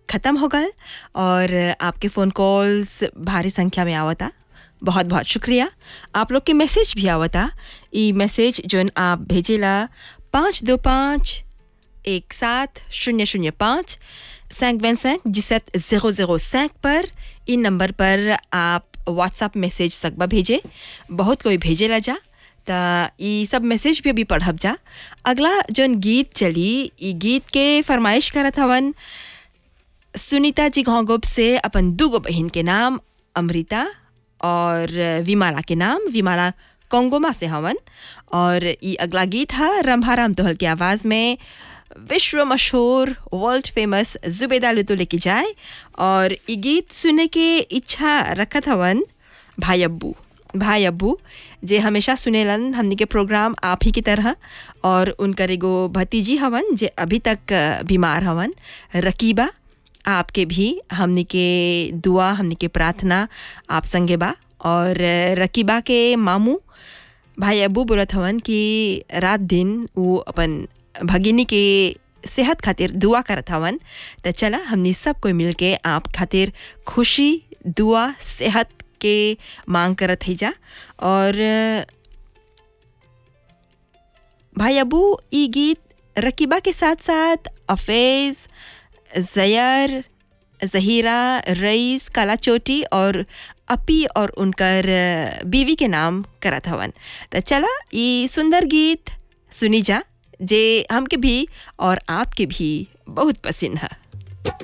ख़त्म हो गल और आपके फ़ोन कॉल्स भारी संख्या में आवता बहुत बहुत शुक्रिया आप लोग के मैसेज भी आवता ई मैसेज जोन आप भेजेला पाँच दो पाँच एक सात शून्य शून्य पाँच cinq vingt cinq dix-sept zéro zéro cinq पर इन नंबर पर आप व्हाट्सअप मैसेज सकबा भेजे बहुत कोई भेजेला जा त ई सब मैसेज भी अभी पढ़ब जा अगला जोन गीत चली ई गीत के फरमाइश करत हवन सुनीता जी घोंगोब से अपन दूगो बहन के नाम अमृता और विमाला के नाम विमाला कोंगोमा से हवन और ई अगला गीत है रंभाराम दोहल की आवाज़ में विश्व मशहूर वर्ल्ड फेमस जुबेदा लुतु लेके जाए और ई गीत सुने के इच्छा रखत हवन भाई अब्बू भाई अब्बू जे हमेशा सुनेलन हमनी के प्रोग्राम आप ही की तरह और उनकर एगो भतीजी हवन जे अभी तक बीमार हवन रकीबा आपके भी हमनी के दुआ हमनी के प्रार्थना आप संगे बा और रकीबा के मामू भाई अब्बू बोलत हवन कि रात दिन वो अपन भगिनी के सेहत खातिर दुआ करत हवन त चला हमनी सब कोई मिल के आप खातिर खुशी दुआ सेहत के मांग करत है जा और भाई अबू ई गीत रकीबा के साथ साथ अफेज़ जयर जहीरा रईस काला चोटी और अपी और उनकर बीवी के नाम करत हवन त चला ई सुंदर गीत सुनी जा जे हमके भी और आपके भी बहुत पसंद है